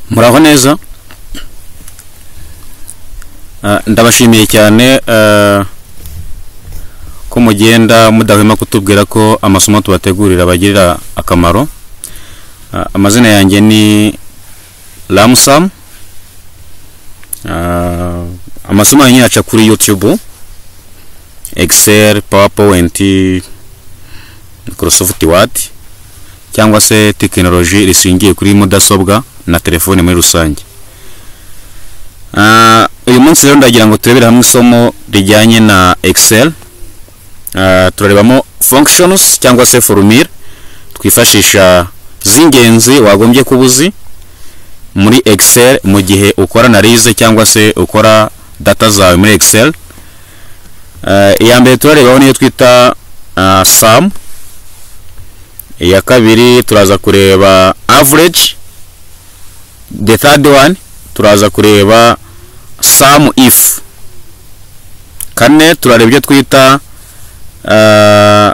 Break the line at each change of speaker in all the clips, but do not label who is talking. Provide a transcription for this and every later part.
muraho neza Ah, ndabashimiye cyane ah, ko mugenda mudahwema kutubwira ko amasomo tubategurira bagirira akamaro Ah, amazina yanjye ni Ramsam Ah, amasomo yanjye aca kuri YouTube Excel PowerPoint Microsoft Word cyangwa se tekinoloji rishingiye kuri mudasobwa na telefone muri rusange Ah, uyu munsi rero ndagira ngo turebere hamwe isomo rijyanye na Excel Ah, turarebamo functions cyangwa se formule twifashisha z'ingenzi wagombye kuba uzi muri Excel mu gihe ukora analyse cyangwa se ukora data zawe muri Excel Ah, iya mbere turarebaho niyo twita ah, sum iya kabiri turaza kureba average the third one turaza kureba sum if kane turareba ibyo twita ah,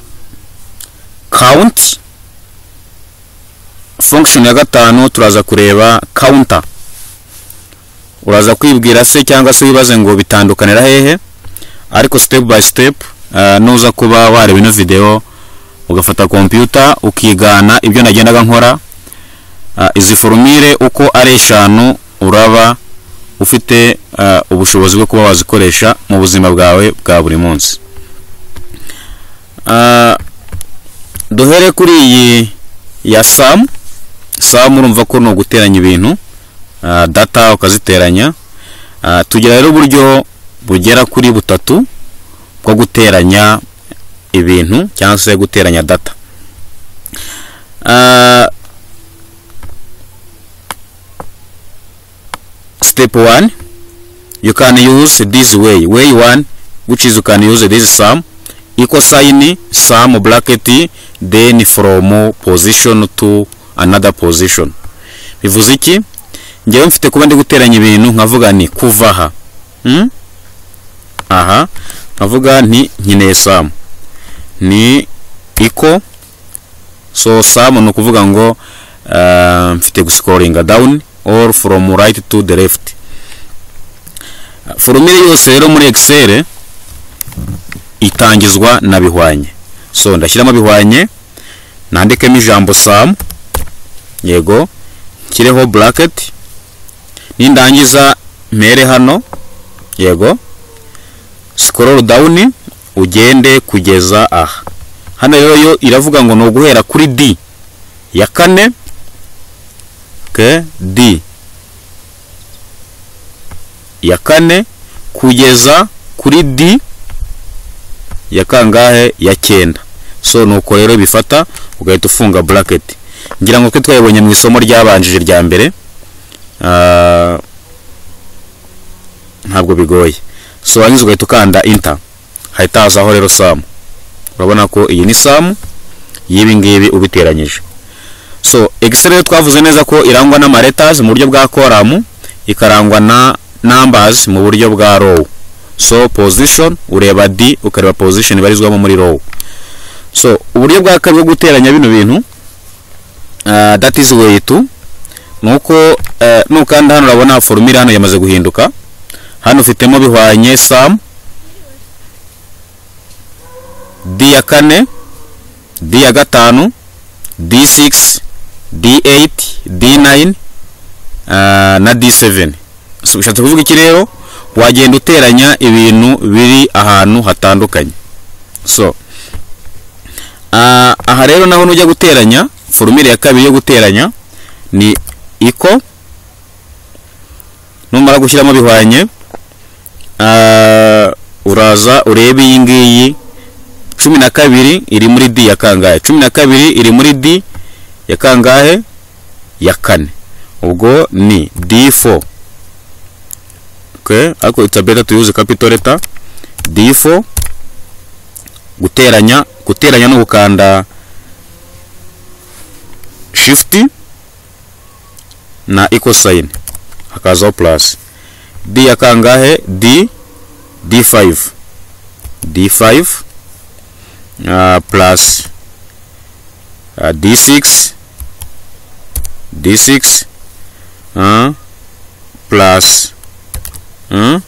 count function ya gatanu turaza kureba counter uraza kwibwira se cyangwa se wibaze ngo bitandukanira hehe ariko step by step ah, nuza kuba wareba ino video ugafata computer ukigana ibyo nagendaga nkora Ah, izi forumire uko ari eshanu uraba ufite ah, ubushobozi bwo kuba wazikoresha mu buzima bwawe bwa buri munsi Ah, duhere kuri iyi ya samu samu urumva ko ni uguteranya ibintu ah, data ukaziteranya Ah, tugira rero uburyo bugera kuri butatu bwo guteranya ibintu cyangwa se guteranya data Ah, step one you can use this way way one which is you can use this sum equal sign sum bracket then from position to another position bivuze iki ngewe mfite kuba ndi guteranya ibintu nkavuga ni kuva aha hmm? aha nkavuga nti nkeneye sum ni equal so sum ni ukuvuga ngo ah, mfite guscoringa down or from right to the left forumire yose rero muri excel itangizwa na bihwanye so ndashyiramo bihwanye nandikemo ijambo sum yego nshyireho bracket nindangiza mpere hano yego scroll down ugende kugeza aha hano rero yo iravuga ngo ni uguhera kuri d ya kane ke d ya kane kugeza kuri d ya kangahe ya cyenda so nuko rero bifata ugahita ufunga bracket ngira ngo twe twayibonye mu isomo ryabanjije rya mbere Ah, ntabwo bigoye so warangiza ugahita ukanda inter hahita hazaho rero samu urabona ko iyi ni samu y'ibi ngibi ubiteranyije so excel rero twavuze neza ko irangwa n'ama letters mu buryo bwa column ikarangwa na numbers mu buryo bwa row so position ureba d ukareba position ibarizwamo muri row so uburyo bwa kabiri bwo guteranya bino bintu ah, that is way to nuko eh, nukanda hano urabona formula hano yamaze guhinduka hano ufitemo bihwanye sum d ya kane d ya gatanu D6, D8, D9 ah, na D7. So, bishatse kuvuga iki rero wagenda uteranya ibintu biri ahantu hatandukanye. So ah, aha rero naho nujya guteranya formule ya kabiri yo guteranya ni equal numara gushyiramo bihwanye ah, uraza urebe iyi ngiyi cumi na kabiri iri muri D ya kangahe cumi na kabiri iri muri D ya kangahe ya kane ubwo ni D4 okay ariko it's a better to use capital letter D4 guteranya guteranya no gukanda shift na equal sign hakazaho plus D ya kangahe D D5 D5 uh, plus uh, d6 d6 un plus 1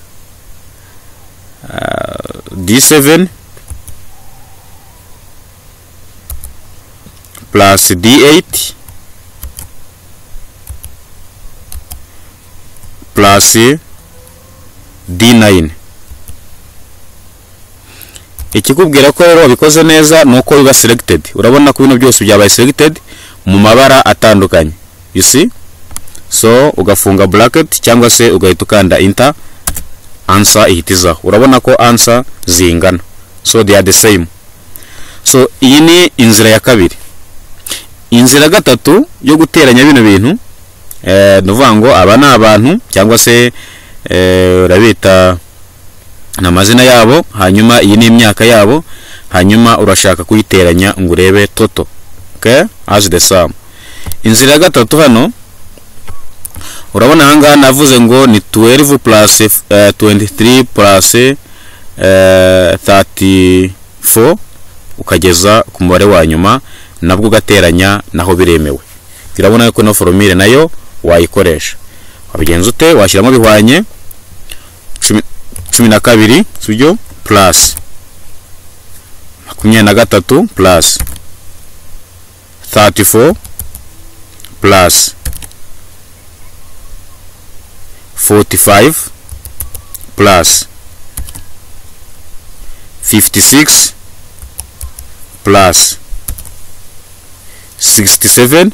d7 plus d8 plus d9 ikikubwira ko rero wabikoze neza ni uko biba selected urabona ko bino byose byabaye selected mu mabara atandukanye you see so ugafunga bracket cyangwa se ugahita ukanda enter answer ihita izaho urabona ko answer zingana so they are the same so iyi ni inzira ya kabiri inzira ya gatatu yo guteranya bino bintu eh, ni ukuvuga ngo aba ni abantu cyangwa se eh, urabita ni amazina yabo hanyuma iyi ni imyaka yabo hanyuma urashaka kuyiteranya ngo urebe toto okay? as the sum inzira ya gatatu hano urabona aha ngaha navuze ngo ni 12 plus eh, 23 plus eh, 34 ukageza ku mubare wa nyuma nabwo ugateranya naho biremewe urabona yuko ino foromire nayo wayikoresha wabigenza ute washyiramo bihwanye cumi na kabiri sibyo plus makumyabiri na gatatu plus 34 plus 45 plus 56 plus 67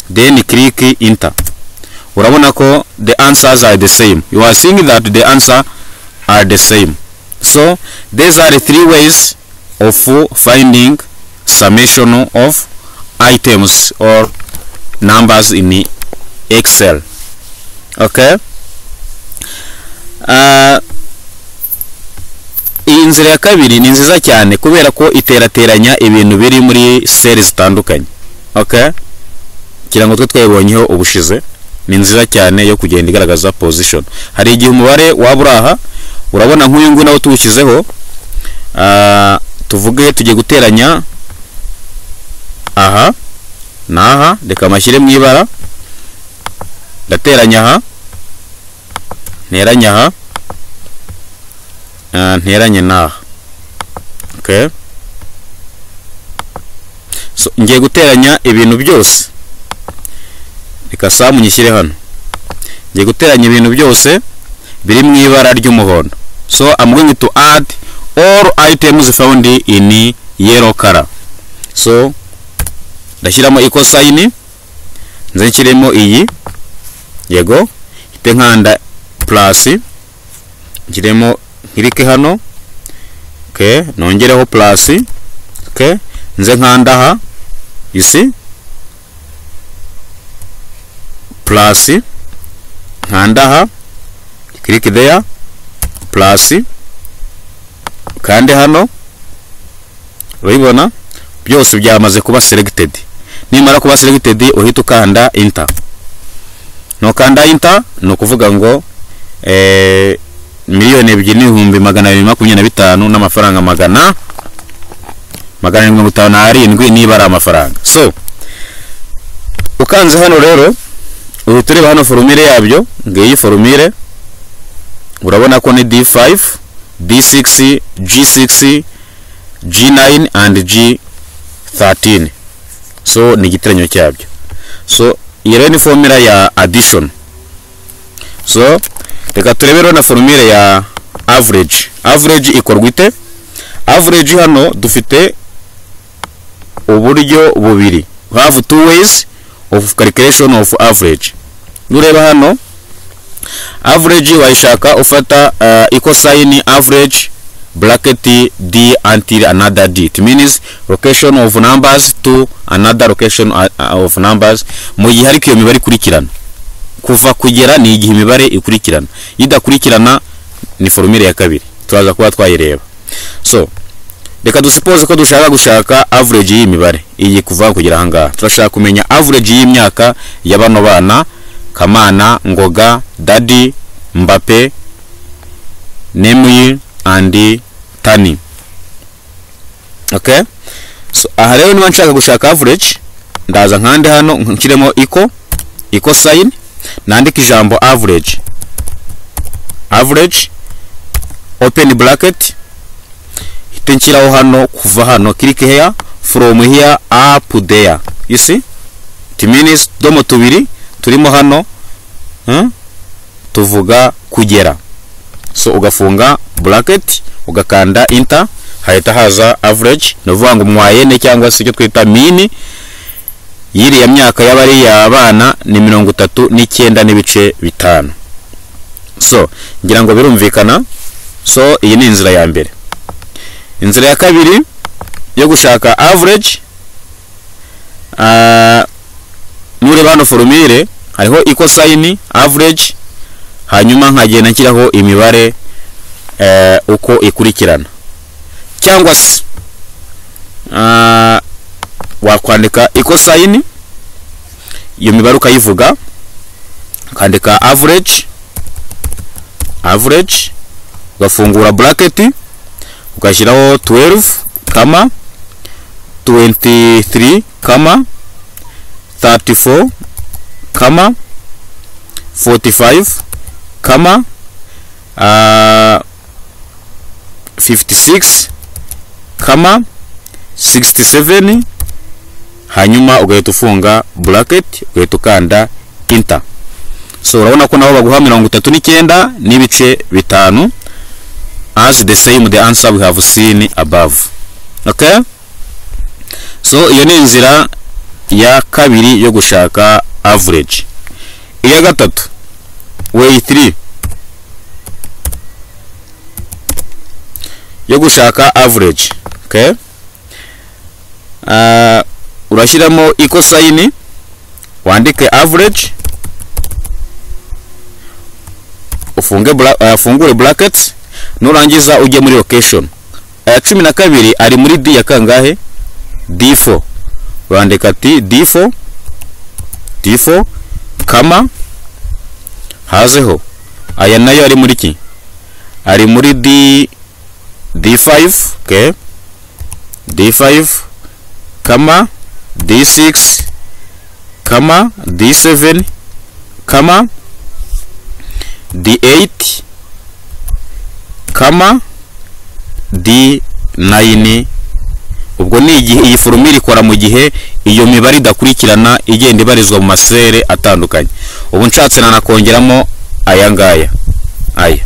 then click enter urabona ko the answers are the same you are seeing that the answer are the same so these are the three ways of finding summation of items or numbers in excel okay uh, iyi nzira ya kabiri ni nziza cyane kubera ko iterateranya ibintu biri muri seri zitandukanye okay kirango twe twayibonyeho ubushize ni nziza cyane yo kugenda igaragaza position hari igihe umubare waba uri aha urabona nk'uyu nguyu nawo tuwushyizeho tuvuge tugiye guteranya aha n'aha reka amashyire mu ibara ndateranya aha nteranya aha nteranye n'aha ngiye guteranya ibintu byose reka samu nyishyire hano ngiye guteranya ibintu byose biri mu ibara ry'umuhondo so I'm going to add all items found in yellow color so ndashyiramo equal sign nze nshyiremo iyi yego hite nkanda plus nshyiremo nkirike hano okay nongereho plus okay nze nkanda aha you see plus nkanda aha click there plus kandi hano urabibona byose byamaze kuba selected nimara kuba selected uhita ukanda enter nukanda enter ni ukuvuga ngo eh, miliyoni ebyiri n'ibihumbi magana abiri makumyabiri na bitanu n'amafaranga magana magana arindwi mirongo itanu n'arindwi niba ari amafaranga so ukanze hano rero ubu tureba hano forumire yabyo ngiyi forumire urabona ko ni d5 d6 g6 g9 and g13 so ni igiteranyo cyabyo so iyi rero ni formula ya addition so reka turebe rero na forumire ya average average ikorwa ite average hano dufite uburyo bubiri have two ways of calculation of average nureba hano average wayishaka ufata uh, equal sign average bracket d until another d it means location of numbers to another location of numbers mu gihe ariko iyo mibare ikurikirana kuva kugera ni igihe imibare ikurikirana idakurikirana ni formule ya kabiri turaza kuba twayireba so reka dusupoze ko dushaka gushaka average y'imibare iyi kuva kugera ahangaha turashaka kumenya average y'imyaka ya bano bana kamana ngoga dadi mbape nemuyi andi tani okay so aha rero niba nshaka gushaka average ndaza nkande hano nshyiremo iko ecosine nandika ijambo average average open bracket hite nshyiraho hano kuva hano click here from here up there you see timinis domo tubiri turimo hano hmm? tuvuga kugera so ugafunga bracket ugakanda enter hahita haza average ni ukuvuga ngo umwayene cyangwa se icyo twita mini y'iriya myaka y'abariya abana ni mirongo itatu n'icyenda n'ibice bitanu so ngira ngo birumvikana so iyi ni inzira ya mbere inzira ya kabiri yo gushaka average nureba hano forumire hariho equal sign average hanyuma nkagenda nshyiraho imibare eh, uko ikurikirana cyangwa se ah, wakwandika equal sign iyo mibare ukayivuga ukandika average average ugafungura bracket ugashyiraho 12 kama 23 kama 34 kama 45 kama uh, 56 kama 67 hanyuma ugahita ufunga bracket ugahita ukanda enter so urabona ko naho baguha mirongo itatu n'icyenda n'ibice bitanu as the same the answer we have seen above okay so iyo ni inzira ya kabiri yo gushaka average iya gatatu way 3 yo gushaka average okay uh, urashyiramo equal sign wandike average ufunge bra uh, fungure brackets nurangiza ujye muri location aya cumi na kabiri ari muri d ya kangahe d4 urandika ati d4 d4 kama hazeho aya nayo ari muri ki ari muri d d5 okay d5 kama d6 kama d7 kama d8 kama d9 ubwo ni igihe iyi forumire ikora mu gihe iyo mibare idakurikirana igenda ibarizwa mu masere atandukanye ubu nshatse nanakongeramo aya ngaya aya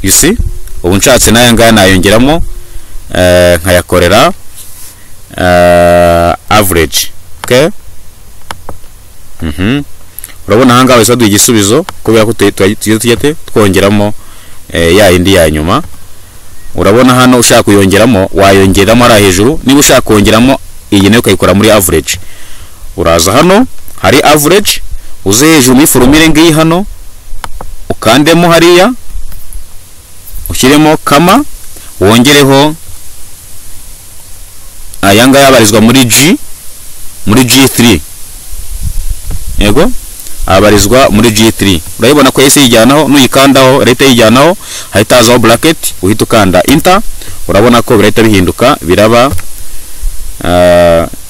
isi ubu nshatse n'aya ngaya nayongeramo nkayakorera average urabona aha ngaha duha igisubizo kubera ko tujya twongeramo ya yindi ya nyuma urabona hano ushaka kuyongeramo wayongeramo ari hejuru niba ushaka kongeramo iyi nayo ukayikora muri average uraza hano hari average uze hejuru muri forumire ngiyi hano ukandemo hariya ushyiremo kama wongereho aya ngaya abarizwa muri g muri g3 yego abarizwa muri G3 urayibona ko yahise yijyanaho nuyikandaho leta yijyanaho hahita hazaho bracket uhita ukanda enter urabona ko birahita bihinduka biraba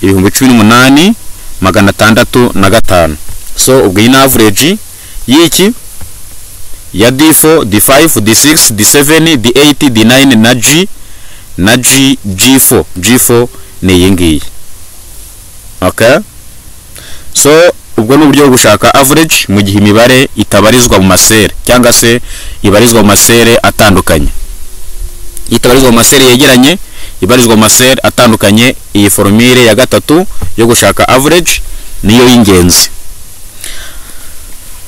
ibihumbi cumi n'umunani magana atandatu na gatanu so ubwo iyi ni average y'iki ya D4 D5 D6 D7 D8 D9 na G na G G4 G4 ni iyi ngiyi okay so ubwo ni uburyo bwo gushaka average mu gihe imibare itabarizwa mu masere cyangwa se ibarizwa mu masere atandukanye itabarizwa mu masere yegeranye ibarizwa mu masere atandukanye iyi forumire ya gatatu yo gushaka average niyo y'ingenzi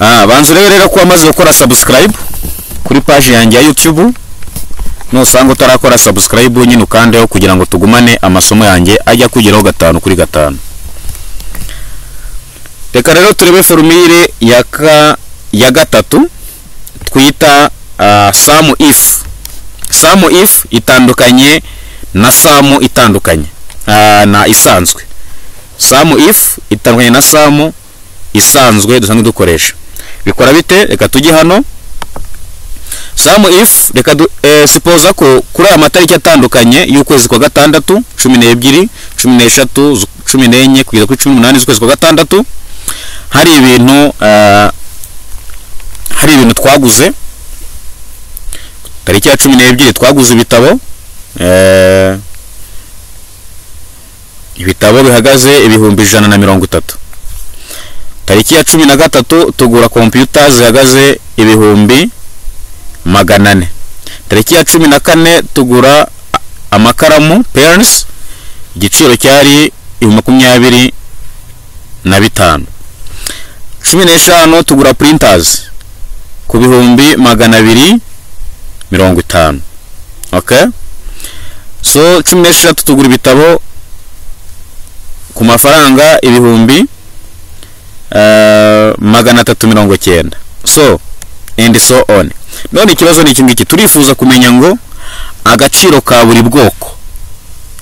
banza urebe rero ko wamaze gukora subscribe kuri paji yanjye ya YouTube nusanga utarakora subscribe nyine ukandeho kugira ngo tugumane amasomo yanjye ajya kugeraho gatanu kuri gatanu reka rero turebe forumire ya ka ya gatatu twita samu ifu samu ifu itandukanye na samu itandukanye na isanzwe samu ifu itandukanye na samu isanzwe dusanzwe dukoresha bikora bite reka tujye hano samu ifu reka sipoza ko kuri aya matariki atandukanye y'ukwezi kwa gatandatu cumi n'ebyiri cumi n'eshatu cumi n'enye kugeza kuri cumi n'umunani z'ukwezi kwa gatandatu hari ibintu ah, hari ibintu twaguze tariki ya cumi n'ebyiri twaguze ibitabo eh, ibitabo bihagaze ibihumbi ijana na mirongo itatu tariki ya cumi na gatatu tugura kompiyuta zihagaze ibihumbi magana ane tariki ya cumi na kane tugura a- amakaramu parents igiciro cyari ibihumbi makumyabiri na bitanu cumi n'eshanu tugura printers ku bihumbi magana abiri mirongo itanu okay so cumi n'eshatu tugura ibitabo ku mafaranga ibihumbi eh, magana atatu mirongo cyenda so and so on none ikibazo ni iki ngiki turifuza kumenya ngo agaciro ka buri bwoko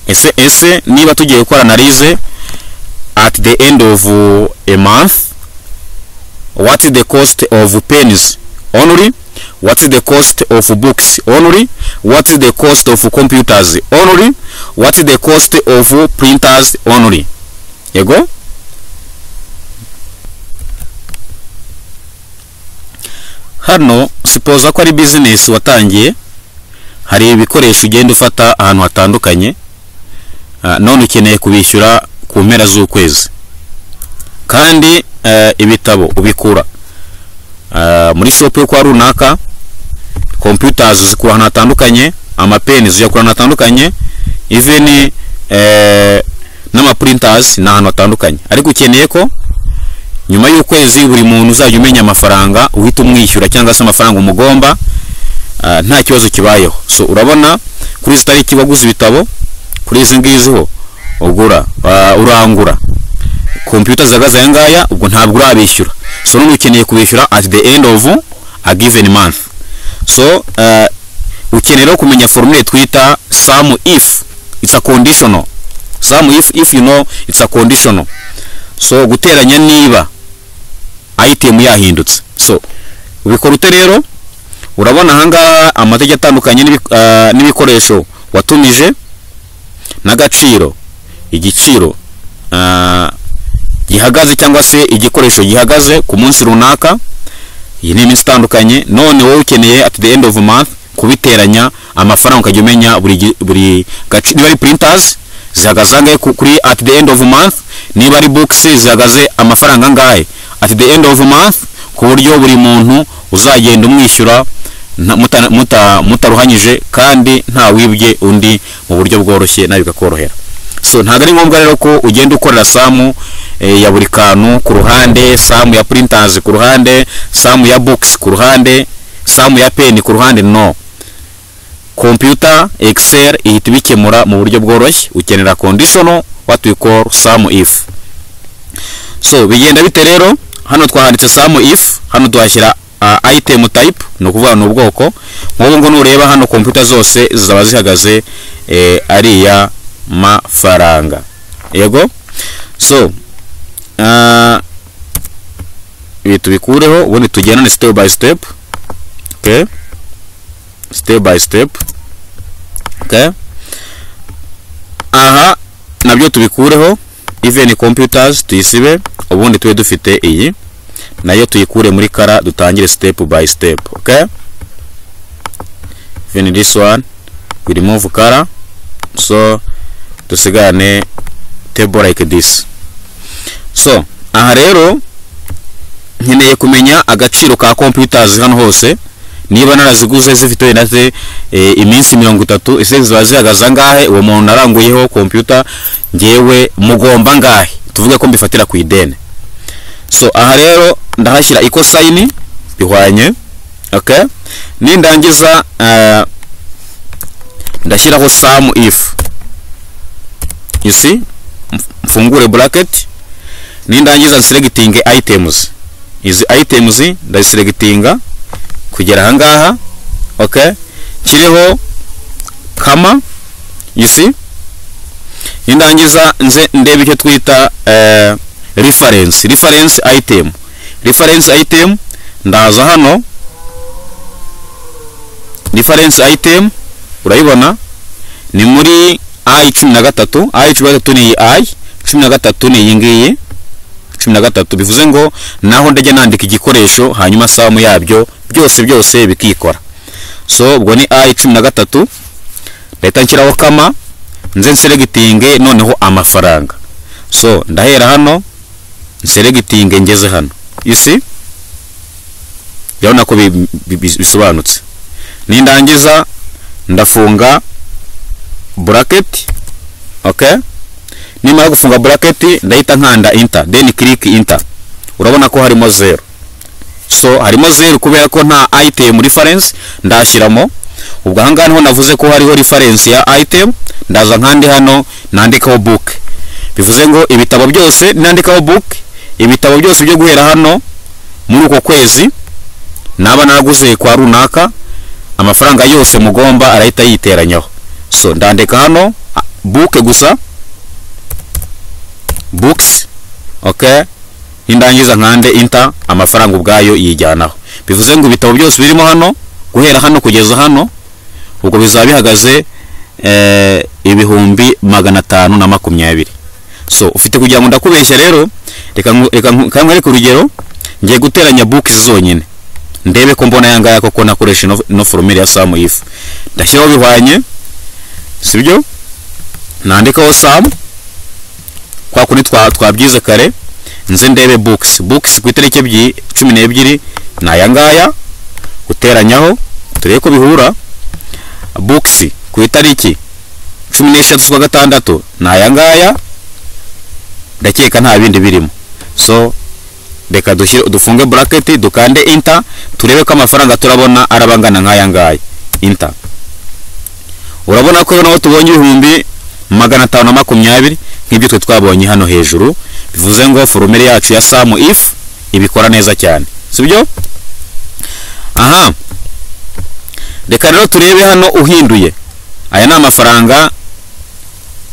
ese ese niba tugiye gukora analize at the end of uh, a month what is the cost of pens only what is the cost of books only what is the cost of computers only what is the cost of printers only yego hano sipoza ko ari business watangiye hari ibikoresho ugenda ufata ahantu hatandukanye ah, none ukeneye kubishyura ku mpera z'ukwezi kandi eh, ibitabo ubikura eh, muri shop yo kwa runaka computers zikura ahantu hatandukanye amapeni zijakura ahantu hatandukanye even eh, n'amaprinters ni ahantu hatandukanye ariko ukeneye ko nyuma y'ukwezi buri muntu uzajya umenya amafaranga uhita umwishyura cyangwa se amafaranga umugomba ah, nta kibazo kibayeho so urabona kuri izi tariki waguze ibitabo kuri izi ngizi ho ugura ah, urangura kompiyuta zihagaze aya ngaya ubwo ntabwo urabishyura so none ukeneye kubishyura at the end of a given month so eh, ukeneye rero kumenya formule twita sum if it's a conditional sum if if you know it's a conditional so guteranya niba item yahindutse so ubikora ute rero urabona ahangaha amategeko atandukanye n'ibi- ah, n'ibikoresho watumije n'agaciro igiciro ah, gihagaze cyangwa se igikoresho gihagaze ku munsi runaka iyi ni iminsi itandukanye none wowe ukeneye at the end of month kubiteranya amafaranga ukajya umenya buri gi- buri gace niba ari printers zihagaze angahe ku- kuri at the end of month niba ari books zihagaze amafaranga angahe at the end of month ku buryo buri muntu uzagenda umwishyura nta- muta- muta- mutaruhanyije kandi nta wibye undi mu buryo bworoshye nawe bikakorohera so ntabwo ari ngombwa rero ko ugenda ukorera samu eh, ya buri kantu ku ruhande samu ya printers ku ruhande samu ya books ku ruhande samu ya pen ku ruhande no computer excel ihita ibikemura mu buryo bworoshye ukenera conditional what we call sum if so bigenda bite rero hano twahanditse sum if hano tuhashyira uh, item type ni ukuvuga ni ubwoko nk'ubu ngo nureba hano computer zose zaba zihagaze eh, ariya mafaranga yego so uh, ibi tubikureho ubundi tugendane step by step okay step by step okay aha nabyo tubikureho even computers tuyisibe ubundi tube dufite iyi nayo tuyikure muri kara dutangire step by step okay even this one we remove kara so dusigane table like this so aha rero nkeneye kumenya agaciro ka computers hano hose niba naraziguze zifite wenda se eh, iminsi mirongo itatu ese ziba zihagaze angahe uwo muntu naranguyeho kompiyuta ngewe mugomba angahe tuvuge ko mbifatira ku ideni so aha rero ndahashyira ikosayini bihwanye okay nindangiza ah, ndashyiraho samu ifu you see Mf- mfungure bracket nindangiza nseregitinge items izi items ndaziseregitinga kugera ahangaha okay kiriho kama you see nindangiza nze ndebe icyo twita eh, reference reference item reference item ndaza hano reference item urayibona ni muri i cumi na gatatu i cumi na gatatu ni iyi i cumi na gatatu ni iyi ngiyi cumi na gatatu bivuze ngo naho ndajya nandika igikoresho hanyuma samu yabyo byose byose bikikora so ubwo ni a cumi na gatatu ndahita nshyiraho kama nze nseregitinge noneho amafaranga so ndahera hano nseregitinge ngeze hano you see urabona ko bi- bi- bi- bisobanutse nindangiza ndafunga buraketi okay nimara gufunga buraketi ndahita nkanda inta then click inta urabona ko harimo zero so harimo zero kubera ko nta item reference ndashyiramo ubwo ahangaha niho navuze ko hariho reference ya item ndaza nkandi hano nandikaho book bivuze ngo ibitabo byose nandikaho book ibitabo byose byo guhera hano muri uko kwezi naba naraguze kwa runaka amafaranga yose mugomba arahita yiteranyaho so ndandika hano a- book gusa books okay nindangiza nkande inta amafaranga ubwayo yijyanaho bivuze ngo ibitabo byose birimo hano guhera hano kugeza hano ubwo bizaba bihagaze eh, ibihumbi magana atanu na makumyabiri so ufite kugira ngo ndakubeshya rero reka nku- reka nku- reka nkwereke urugero ngiye guteranya books zonyine ndebe ko mbona yangaya koko nakoresha ino- ino foromire ya samu ifu ndashyiraho bihwanye sibyo nandikaho samu kwa kundi twa twabyize kare nze ndebe books books ku itariki ebyi- cumi n'ebyiri ni aya ngaya guteranyaho turebe ko bihura books ku itariki cumi n'eshatu z'ukwa gatandatu ni aya ngaya ndakeka nta bindi birimo so reka dushyire dufunge buraketi dukande inta turebe ko amafaranga turabona arabangana nk'aya ngaya inta urabona ko naho tubonye ibihumbi magana atanu na makumyabiri nk'ibyo twe twabonye hano hejuru bivuze ngo foromere yacu ya samu if ibikora neza cyane sibyo aha reka rero turebe hano uhinduye aya ni amafaranga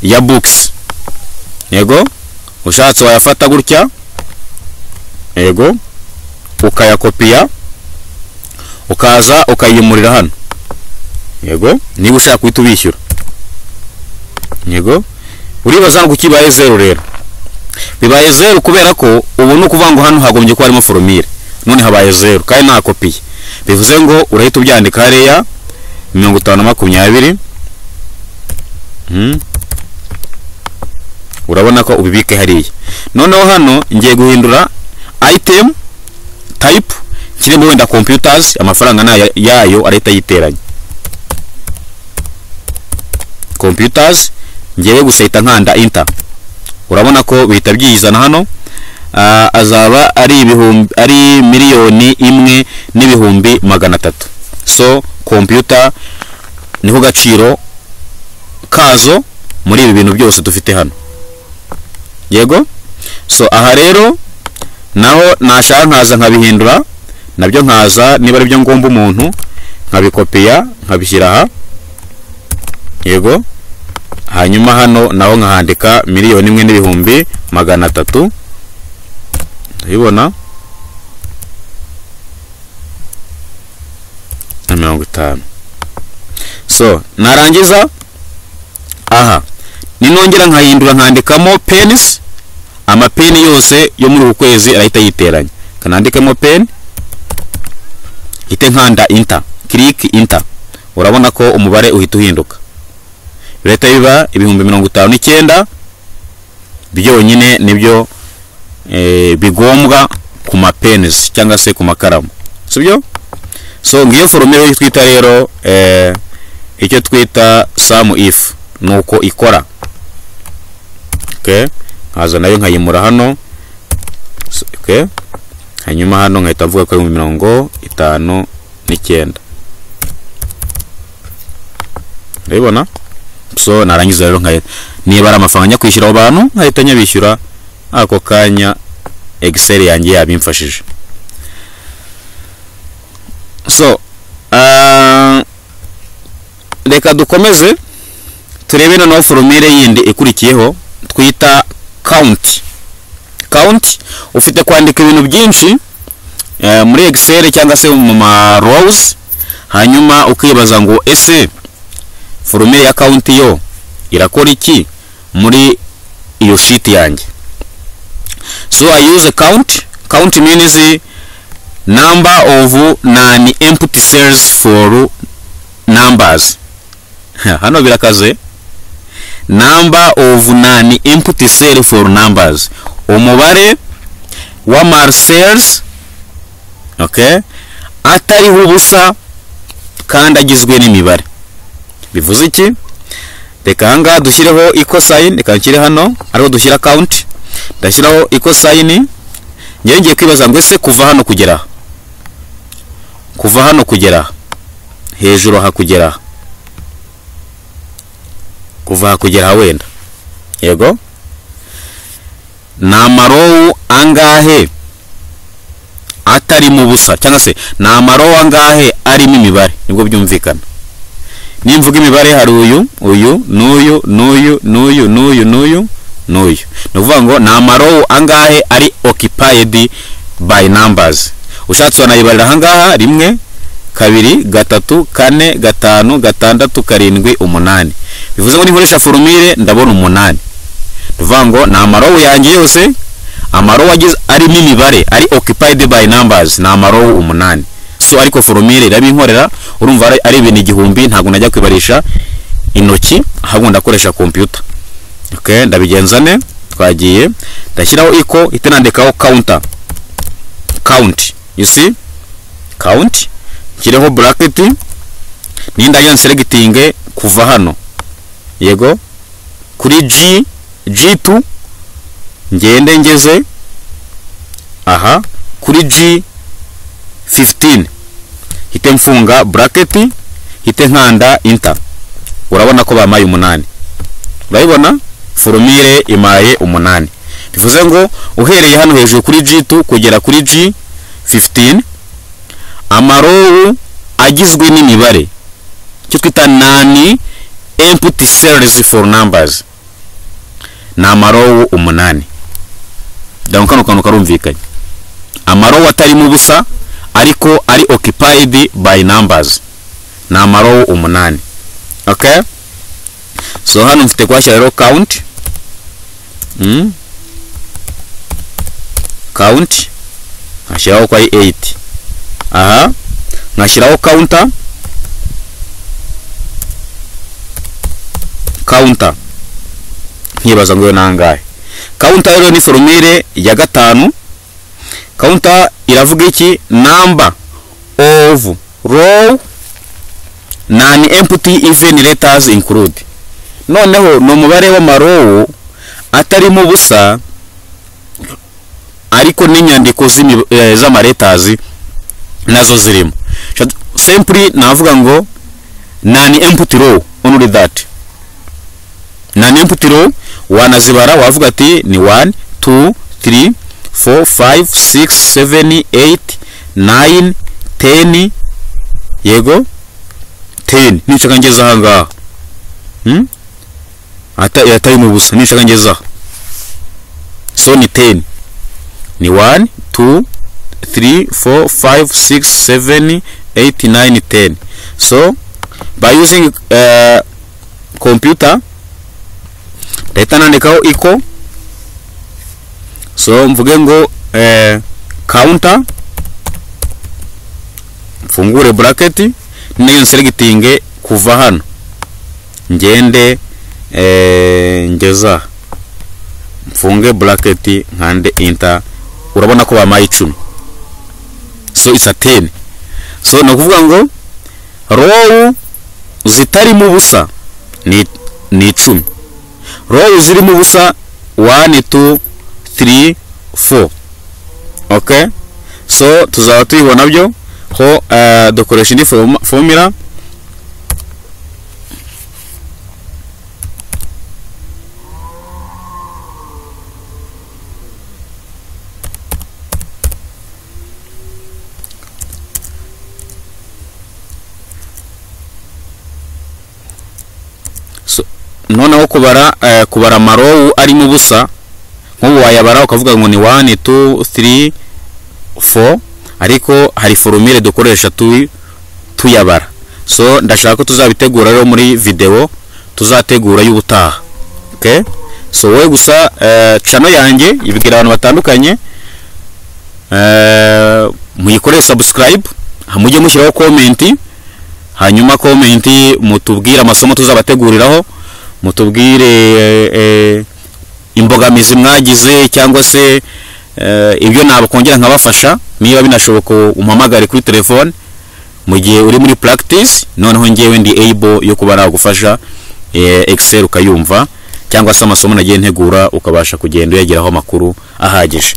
ya books yego ushatse wayafata gutya yego ukayakopiya ukaza ukayimurira hano yego niba ushaka guhita ubishyura yego uribaza ngo kibaye zeru rero bibaye zeru kubera ko ubu ni ukuvuga ngo hano hagombye kuba harimo foromire none habaye zeru kandi nta kopiye bivuze ngo urahita ubyandika hariya mirongo itanu na makumyabiri Hmm. urabona ko ubibike hariya noneho hano ngiye guhindura item type kirimo wenda computers amafaranga nayo yayo arahita yiteranya computers ngewe gusa hita nkanda inter urabona ko bihita byizana hano Ah, azaba ari ibihumbi ari miliyoni imwe n'ibihumbi magana atatu so computer niko gaciro kazo muri ibi bintu byose dufite hano yego so aha rero naho nashaka nkaza nkabihindura nabyo nkaza niba aribyo ngomba umuntu nkabikopiya nkabishyira aha yego hanyuma hano naho nkahandika miliyoni imwe n'ibihumbi magana atatu ndabibona na mirongo itanu so narangiza aha ninongera nkahindura nkandikamo penisi amapeni yose yo muri uku kwezi arahita yiteranya kanandikemo peni hite nkanda inta kiriki inta urabona ko umubare uhita uhinduka birahita biba ibihumbi mirongo itanu n'icyenda byonyine nibyo eh, bigombwa ku mapenisi cyangwa se ku makaramu sibyo so ngiyo foromire twita rero eh, icyo twita samu ifu ni uko ikora okay. nkaza nayo nkayimura hano S- okay. hanyuma hano nkahita mvuga ko ari mu mirongo itanu n'icyenda urabibona so narangiza rero nkahita niba ari amafaranga njya kwishyura abo bantu nkahita nyabishyura ako kanya excel yanjye yabimfashije so ah, reka dukomeze turebe noneho foromire yindi ikurikiyeho twita count count ufite kwandika ibintu byinshi eh, muri excel cyangwa se mu ma rows hanyuma ukibaza ngo ese foromire ya count yo irakora iki muri iyo shiti yanjye so i use a count count means the number of non-empty cells for numbers hano birakaze number of non-empty cell for numbers umubare w'amar cells okay atariho ubusa kandi agizwe n'imibare bivuze iki reka ahangaha dushyireho equal sign reka nshyire hano ariho dushyira count ndashyiraho equal sign ngewe ngiye kwibaza ngo ese kuva hano kugera aha kuva hano kugera aha hejuru aha kugera aha kuva aha kugera aha wenda yego ni amarowu angahe atarimo ubusa cyangwa se ni amarowu angahe arimo imibare nibwo byumvikana nimvuga imibare hari uyu uyu n'uyu n'uyu n'uyu n'uyu n'uyu n'uyu ni ukuvuga ngo ni amarowu angahe ari okipayedi bayi nambazi ushatse wanayibarira ahangaha rimwe kabiri gatatu kane gatanu gatandatu karindwi umunani bivuze ngo ninkoresha forumire ndabona umunani tuvuga ngo ni amarowu yanjye yose amarowu agize arimo imibare ari okipayidi bayi nambazi ni amarowu umunani so ariko foromire irabinkorera urumva ari ibintu igihumbi ntabwo najya kwibarisha intoki ahubwo ndakoresha kompiyuta okay ndabigenza ne twagiye ndashyiraho iko ihita nandikaho counter count you see count nshyireho bracket ninda yan selecting kuva hano yego kuri G G2 ngende ngeze aha kuri G 15 hite mfunga bracket hite nkanda inter urabona ko bamaye umunani urabibona forumire imaye umunani bivuze ngo uhereye hano hejuru kuri G2 kugera kuri G15 amarowu agizwe n'imibare cyo twita nani empty cells for numbers ni amarowu umunani dore kano kantu karumvikanye amarowu atarimo ubusa ariko ari occupied by numbers ni amarowu umunani okay so hano mfite kuhashyira rero count mm? count nkashyiraho ko ari 8 aha nkashyiraho counter counter nkibaza ngo iyo nangahe counter rero ni forumire ya gatanu counter iravuga iki number of row non empty even letters include noneho ni umubare w'amarowu atarimo ubusa ariko n'inyandiko z'amaretazi nazo zirimo sempuri navuga ngo nani empty row only that nani empty row wanazibara wavuga ati ni 1 2 3 4 5 6 7 8 9 10 yego 10 nico kangeza ahangaha hmm? ata atari mu busa nico kangeza so ni 10 ni 1 2 3 4 5 6 7 8 9 10 so by using uh, computer leta nandikaho equal so mvuge ngo eh, counter mfungure bracket niyo selecting kuva hano ngende eh, ngeza mfunge bracket nkande enter urabona ko bamaye icumi so it's a 10 so ni ukuvuga ngo row zitarimo ubusa ni ni icumi row zirimo ubusa 1 2 3 4 okay so tuzaba tuyibona byo ho uh, dukoresha indi formula So, noneho kubara uh, kubara amarowu arimo ubusa nk'ubu wayabara ukavuga ngo ni 1 2 3 4 ariko hari forumire dukoresha tu tuyabara so ndashaka ko tuzabitegura rero muri video tuzategura y'ubutaha okay so wowe gusa eh, channel yanjye ibwira abantu batandukanye eh, muyikore subscribe mujye mushyiraho komenti hanyuma komenti mutubwire amasomo tuzabateguriraho mutubwire eh, eh, imbogamizi mwagize cyangwa se eh, ibyo nabakongera nkabafasha niba binashoboka umpamagare kuri telefone mu gihe uri muri practice noneho ngewe ndi able yo kuba nagufasha eh, excel ukayumva cyangwa se amasomo nagiye ntegura ukabasha kugenda uyageraho amakuru ahagije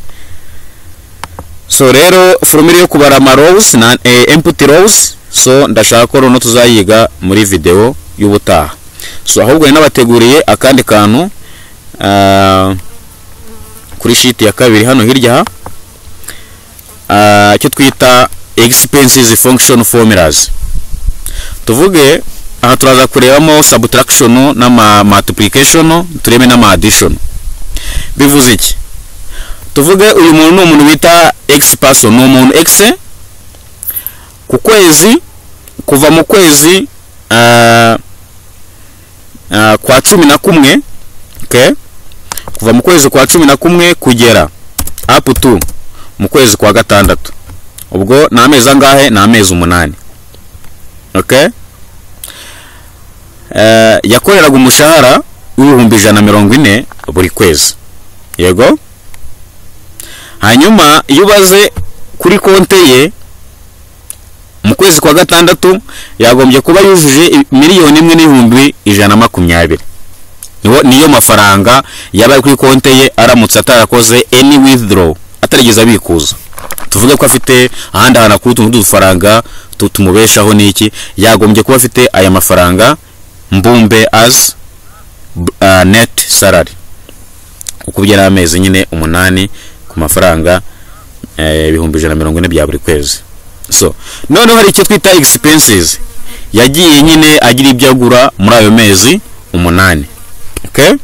so rero forumire yo kubara amarose na eh, empty rows so ndashaka ko noneho tuzayiga muri video y'ubutaha so ahubwo nari nabateguriye akandi kantu ah, kuri shiti ya kabiri hano hirya aha ah, icyo twita expenses function formulas tuvuge aha turaza kurebamo subtraction n'ama multiplication turebe n'ama addition bivuze iki tuvuge uyu muntu ni umuntu bita x person ni umuntu x ku kwezi kuva mu kwezi ah, ah, kwa cumi na kumwe okay? kuva mu kwezi kwa cumi na kumwe kugera up to mu kwezi kwa gatandatu ubwo ni amezi angahe ni amezi umunani okay? Eh, yakoreraga umushahara w'ibihumbi ijana na mirongo ine buri kwezi yego hanyuma iyo ubaze kuri konte ye mu kwezi kwa gatandatu yagombye kuba yujuje i- miliyoni imwe n'ibihumbi ijana na makumyabiri Niwo- niyo mafaranga yaba ari kuri konte ye aramutse atarakoze any withdraw atarigeze abikuza tuvuge ko afite ahandi hantu akura utuntu tw'udufaranga tu- tumubeshaho n'iki yagombye kuba afite aya mafaranga mbumbe as b- uh, net salary uko byari amezi nyine umunani ku mafaranga eh, ibihumbi ijana na mirongo ine bya buri kwezi so noneho hari icyo twita expenses yagiye nyine agira ibyo agura muri ayo mezi umunani okay?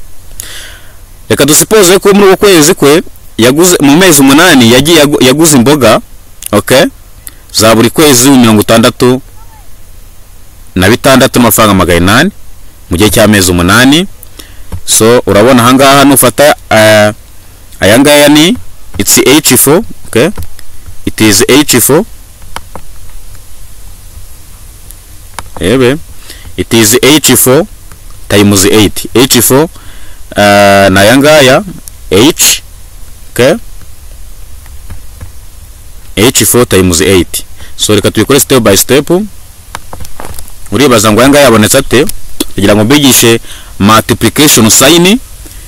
reka dusipoze ko muri uko kwezi kwe yaguze mu mezi umunani yagiye agu- yaguze imboga okay? za buri kwezi mirongo itandatu na bitandatu amafaranga magana inani mu gihe cy'amezi umunani so urabona ahangaha nufata eh, aya ngaya ni it's h4 okay? it is h4 ebe it is h4 times 8 h4 uh, ni aya ngaya h okay? h4 times 8 so reka tubikore step by step uribaza ngo aya ngaya yabonetse ate kugira ngo mbigishe multiplication sign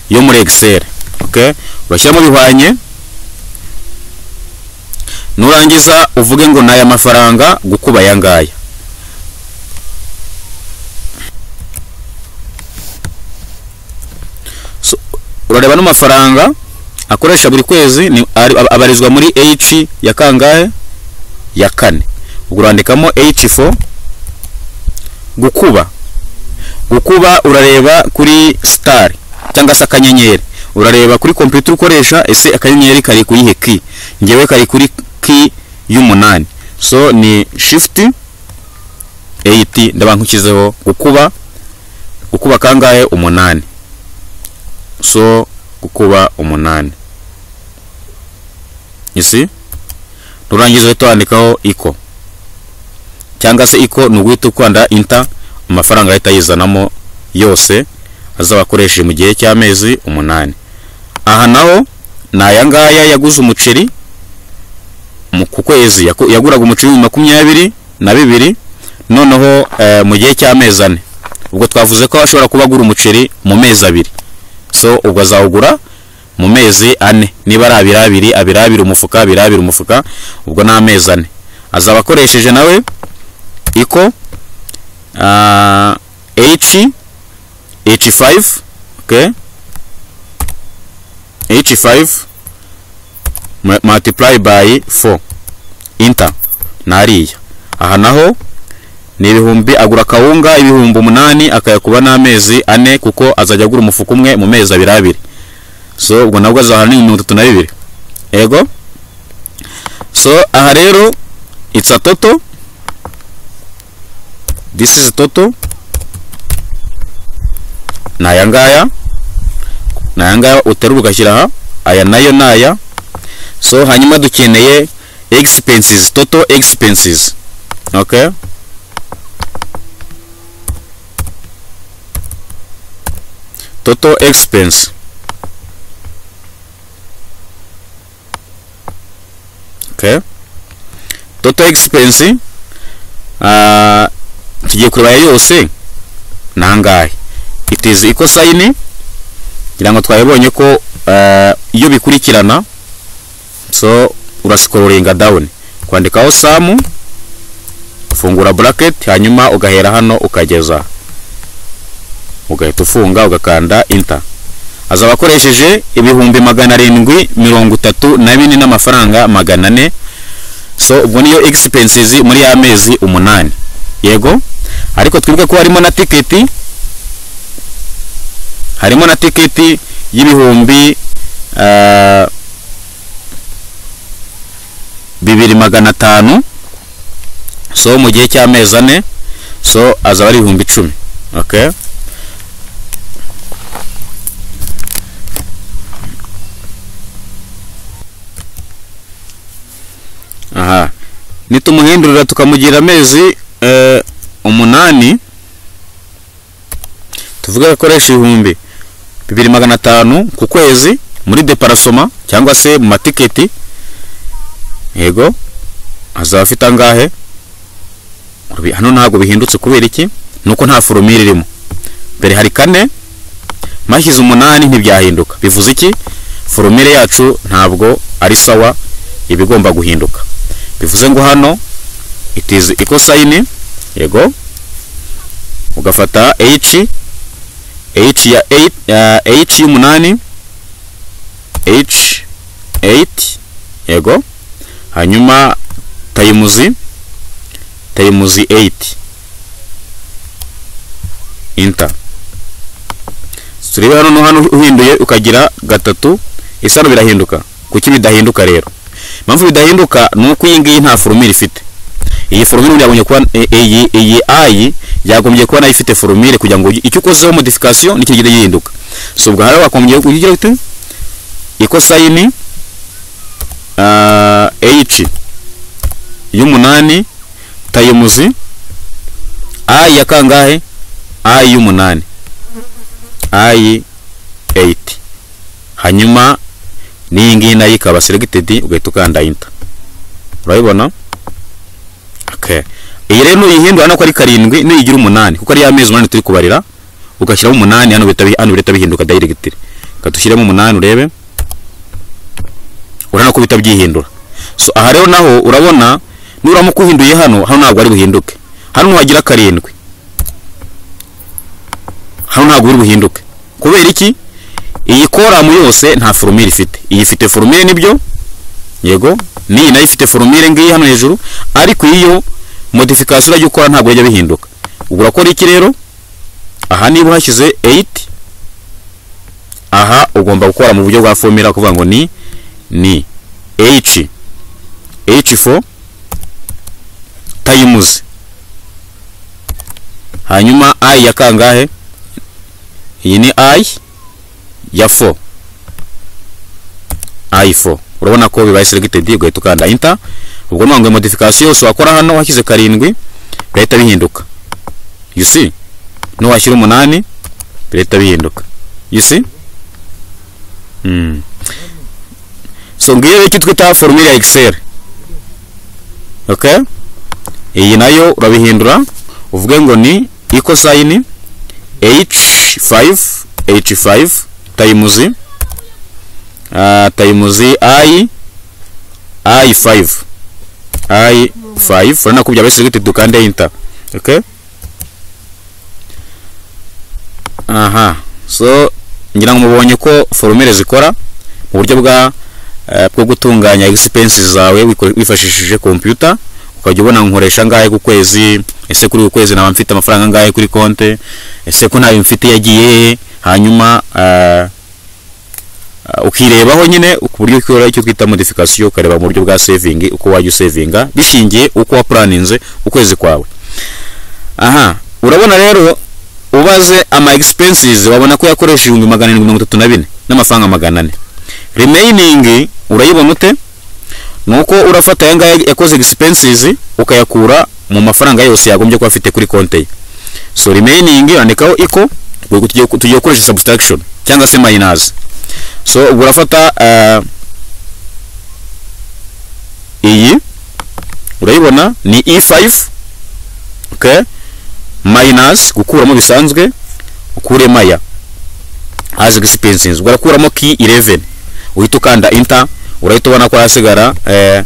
yo muri excel okay? urashyiramo bihwanye nurangiza uvuge ngo ni aya mafaranga gukuba aya ngaya So, urareba n'amafaranga akoresha buri kwezi ni ari- aba- abarizwa muri h ya kangahe ya kane ubwo urandikamo h4 gukuba gukuba urareba kuri star cyangwa se akanyenyeri urareba kuri computer ukoresha ese akanyenyeri kari kuri he ki ngewe kari kuri ki y'umunani so ni shift 8 ndabankukizeho gukuba gukuba kangahe umunani so gukuba umunani isi nurangiza uhita wandikaho iko cyangwa se iko ni uguhita ukanda inta amafaranga ahita yizanamo yose azaba akoresheje mu gihe cy'amezi umunani aha naho ni aya ngaya yaguze umuceri mu ku kwezi yaku- yaguraga umuceri mu makumyabiri na bibiri noneho eh, mu gihe cy'amezi ane ubwo twavuze ko ashobora kuba agura umuceri mu mezi abiri so ubwo azawugura mu mezi ane niba ari abiri abiri abiri abiri umufuka abiri abiri umufuka ubwo ni amezi ane azaba akoresheje nawe iko ah, h h5 okay h5 mu- multiply by 4 inter nariya aha naho ni ibihumbi agura akawunga ibihumbi umunani akayakuba n'amezi ane kuko azajya agura umufuka umwe mu mezi abiri abiri so ubwo nabwo azahana ni mirongo itatu na bibiri yego so aha rero it's a total this is total ni aya ngaya ni aya ngaya uterura ugashyira aha aya nayo ni aya so hanyuma dukeneye expenses total expenses okay total expense okay total expense ah tugiye kureba yose ni angahe it is equal sign ngira ngo twabibonye ko ah, iyo bikurikirana so urasikoringa down kwandikaho samu ufungura bracket hanyuma ugahera hano ukageza ugahita ufunga ugakanda inta azaba akoresheje ibihumbi magana arindwi mirongo itatu na bine n'amafaranga magana ane so ubwo niyo expenses muri ya mezi umunani yego ariko twibuke ko harimo na tiketi harimo na tiketi y'ibihumbi ah, bibiri magana atanu so mu gihe cy'amezi ane so azaba ari ibihumbi icumi okay aha nitumuhindurira tukamugira amezi eh, umunani tuvuge ko akoresha ibihumbi bibiri magana atanu ku kwezi muri deparasoma cyangwa se mu matiketi yego azaba afite angahe Ubi- hano ntabwo bihindutse kubera iki nuko nta foromire irimo mbere hari kane mashyize umunani ntibyahinduka bivuze iki foromire yacu ntabwo ari sawa iba igomba guhinduka bivuze ngo hano it is equal sign yego ugafata h h ya 8 h y'umunani h 8 yego hanyuma tayimuzi tayimuzi 8 inta turebe hano no hano uhinduye ukagira gatatu isano birahinduka kuki bidahinduka rero impamvu bidahinduka ni uko iyi ngiyi nta foromire ifite iyi foromire ubundi yagombye kuba e- iyi iyi ayi yagombye kuba nayo ifite foromire kugira ngo icyo ukozeho modification nicyo kigenda gihinduka so ubwo hariya wakombye kugira ute ikosayini uh, h y'umunani tayimuzi ayi ya kangahe ayi y'umunani ayi 8 hanyuma n'iyi ngiyi nayo ikaba selected ugahita ukanda enter urabibona okay iyi rero nuyihindura hano ko ari karindwi nuyigira umunani kuko ari ya mezi umunani turi kubarira ugashyiramo umunani hano bihita bi- hano bihita bihinduka directly katushyiremo umunani urebe urabona ko bihita byihindura so aha rero naho urabona nuramuka uhinduye hano hano ntabwo ari buhinduke hano nuhagira karindwi hano ntabwo biri buhinduke kubera iki iyi koramu yose nta foromire ifite iyi ifite foromire nibyo yego n'iyi nayo ifite foromire ngiyi hano hejuru ariko iyo modification urajya ukora ntabwo bijya bihinduka ubwo urakora iki rero aha niba uhashyize 8 aha ugomba gukora mu buryo bwa formula kuvuga ngo ni ni h h4 tayimuzi hanyuma i ya kangahe iyi ni i ya 4 i4 urabona ko bibaye selected ugahita ukanda enter ubwo nubwo ngo modification yose wakora hano washyize karindwi bihita bihinduka you see n'uwashyira umunani bihita bihinduka you see mm. so ngiyo icyo twita formula ya excel okay iyi nayo urabihindura uvuge ngo ni equal sign h5 h5 times uh, times i i5 i5 urabona ko byabaye selected dukande enter okay aha so ngira ngo mubonye ko formule zikora mu buryo bwa eh, bwo gutunganya expenses zawe wiko- wifashishije computer ukajya ubona nkoresha angahe ku kwezi ese kuri uku kwezi naba mfite amafaranga angahe kuri konte ese ko ntayo mfite yagiye he? hanyuma eh, eh, ukirebaho nyine ku buryo ukora icyo twita modification ukareba mu buryo bwa saving uko wajya usavinga bishingiye uko wapuraninze ukwezi kwawe aha urabona rero ubaze ama expenses wabona ko yakoresha ibihumbi magana arindwi mirongo itatu na bine n'amafaranga magana ane remaining urayibona ute ni uko urafata aya ngaya yakoze expenses ukayakura mu mafaranga yose yagombye kuba afite kuri konti ye so remaining urandikaho iko ubwo tugiye tugiye gukoresha subtraction cyangwa se minus so ubwo urafata ah, iyi urayibona ni e5 okay minus gukuramo bisanzwe ukure maya as expenses ubwo urakuramo key 11 uhita ukanda enter urahita ubona ko hasigara eh,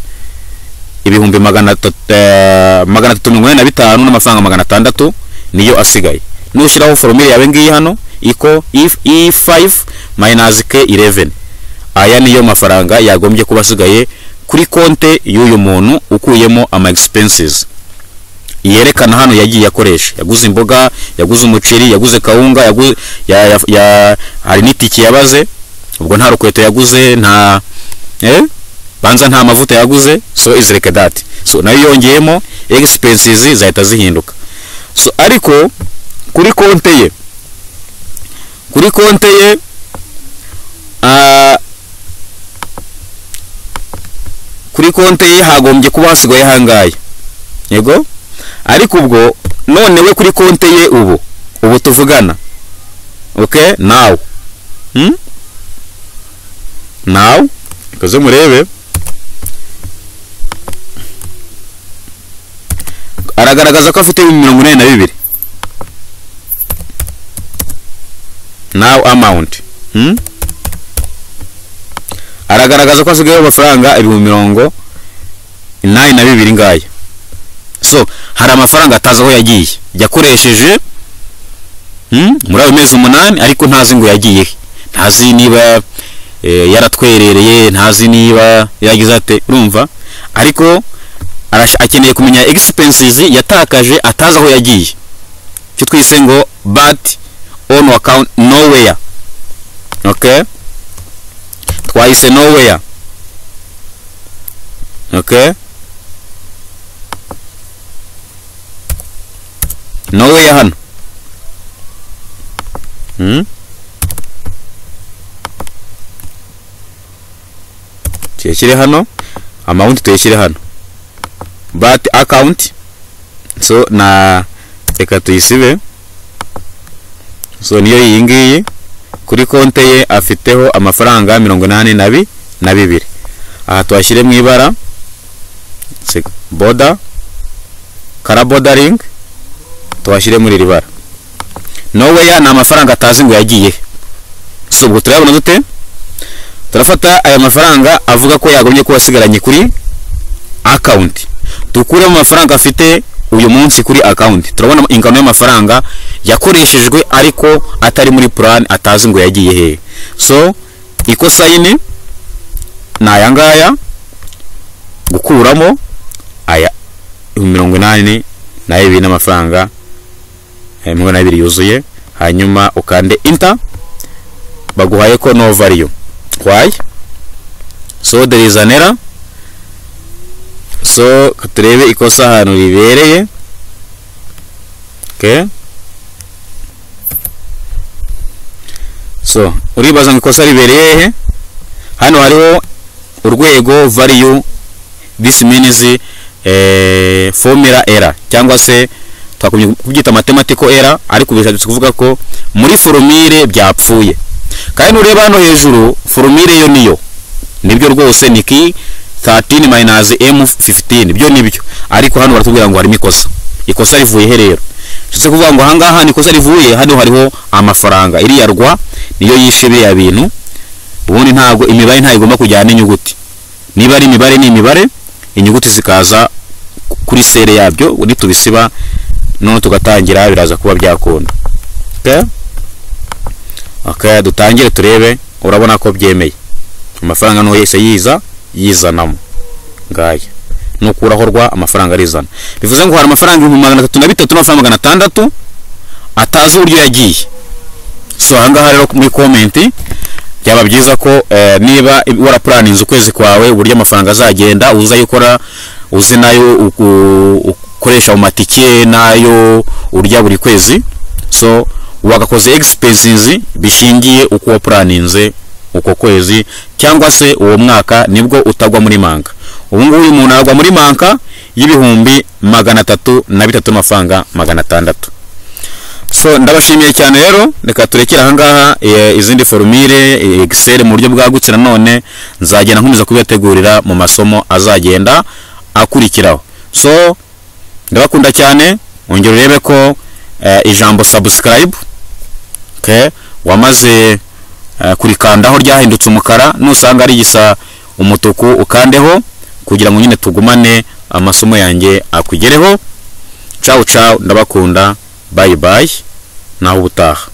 ibihumbi magana atatu- eh, magana atatu mirongo ine na bitanu n'amafaranga magana atandatu niyo asigaye nushyiraho foromire yawe ngiyi hano iko if e5 minus k 11 aya niyo mafaranga yagombye kuba asigaye kuri konte y'uyu muntu ukuyemo ama expenses yerekana hano yagiye akoresha yaguze imboga yaguze umuceri yaguze kawunga yaguze ya, ya, ya, hari n'itike yabaze ubwo nta rukweto yaguze nta eh? banza nta mavuta yaguze so izireke dati so nayo yongeyemo expenses zahita zihinduka so ariko kuri konte ye kuri konte ye ah, kuri konte ye hagombye kuba hasigaye hangaye yego ariko ubwo none we kuri konte ye ubu ubu tuvugana okay now hmm? now ikoze murebe aragaragaza ko afite ibihumbi mirongo inani na bibiri now amount hmm? aragaragaza ko asigayeho amafaranga ibihumbi mirongo inani na bibiri ngaya so hari amafaranga atazi aho yagiye yakoresheje hmm? muri ayo mezi umunani ariko ntazi ngo yagiye he ntazi niba eh, yaratwerereye ntazi niba yagize ate urumva ariko arash- akeneye kumenya expenses yatakaje atazi aho yagiye icyo twise ngo bat on account nowhere okay twahise nowhere okay nowhere hano hmm? tuyashyire hano amount tuyashyire hano but account so na reka tuyisibe so niyo iyi ngiyi kuri konte ye afiteho amafaranga mirongo inani na bi na bibiri aha tuhashyire mu ibara se- boda karabodaring tuhashyire muri iri bara noweya ni amafaranga atazi ngo yagiye he. so ubwo turayabona dute turafata aya mafaranga avuga ko yagombye kuba asigaranye kuri akawunti dukuremo amafaranga afite uyu munsi kuri akawunti turabona ingano y'amafaranga yakoreshejwe ariko atari muri plan atazi ngo yagiye hehe so ikosayini ni aya ngaya gukuramo aya ibihumbi mirongo inani na bibiri n'amafaranga eh, mirongo inani na bibiri yuzuye hanyuma ukande inta baguhaye ko no value why so there is an error so turebe ikosa ahantu ribereye okay so uribaza ngo ikosa ribereye he hano hariho urwego value this means eh, formula error cyangwa se twakunye kubyita mathematical error ariko bishatse kuvuga ko muri formule byapfuye kandi ureba hano hejuru formule yo niyo nibyo rwose ni ki 13 minus m15 byo nibyo ariko hano baratubwira ngo harimo ikosa ikosa rivuye he rero bishatse kuvuga ngo aha ngaha ni ikosa rivuye hano hariho amafaranga iriya rwa niyo yishe biriya bintu ubundi ntabwo imibare ntayo igomba kujyana n'inyuguti niba ari imibare ni imibare inyuguti zikaza kuri sere yabyo ubundi tubisiba noneho tugatangira biraza kuba byakunda okay? okay, dutangire turebe urabona ko byemeye amafaranga niho yahise yiza yizanamo ngaya nukuraho rwa amafaranga arizana bivuze ngo hari amafaranga ibihumbi magana atatu na bitatu n'amafaranga magana atandatu atazi uburyo yagiye so ahangaha rero muri komenti byaba byiza ko eh, niba warapuraninze ukwezi kwawe uburyo amafaranga azagenda uza ayo ukora uzi nayo uku- ukoresha mu matike nayo urya buri kwezi so wagakoze expenses bishingiye uko wapuraninze uko kwezi cyangwa se uwo mwaka nibwo utagwa muri manka ubu ngubu uyu muntu aragwa muri manka y'ibihumbi magana atatu na bitatu n'amafaranga magana atandatu so ndabashimiye cyane rero reka turekere ahangaha eh, izindi forumire eh, excel mu buryo bwagutse nanone nzagenda nkomeza kubibategurira mu masomo azagenda akurikiraho so ndabakunda cyane ongera urebe ko eh, ijambo subscribe okay, wamaze eh, kurikandaho ryahindutse umukara nusanga rigisa umutuku ukandeho kugira ngo nyine tugumane amasomo yanjye akugereho cawu cawu ndabakunda bayi bayi naho ubutaha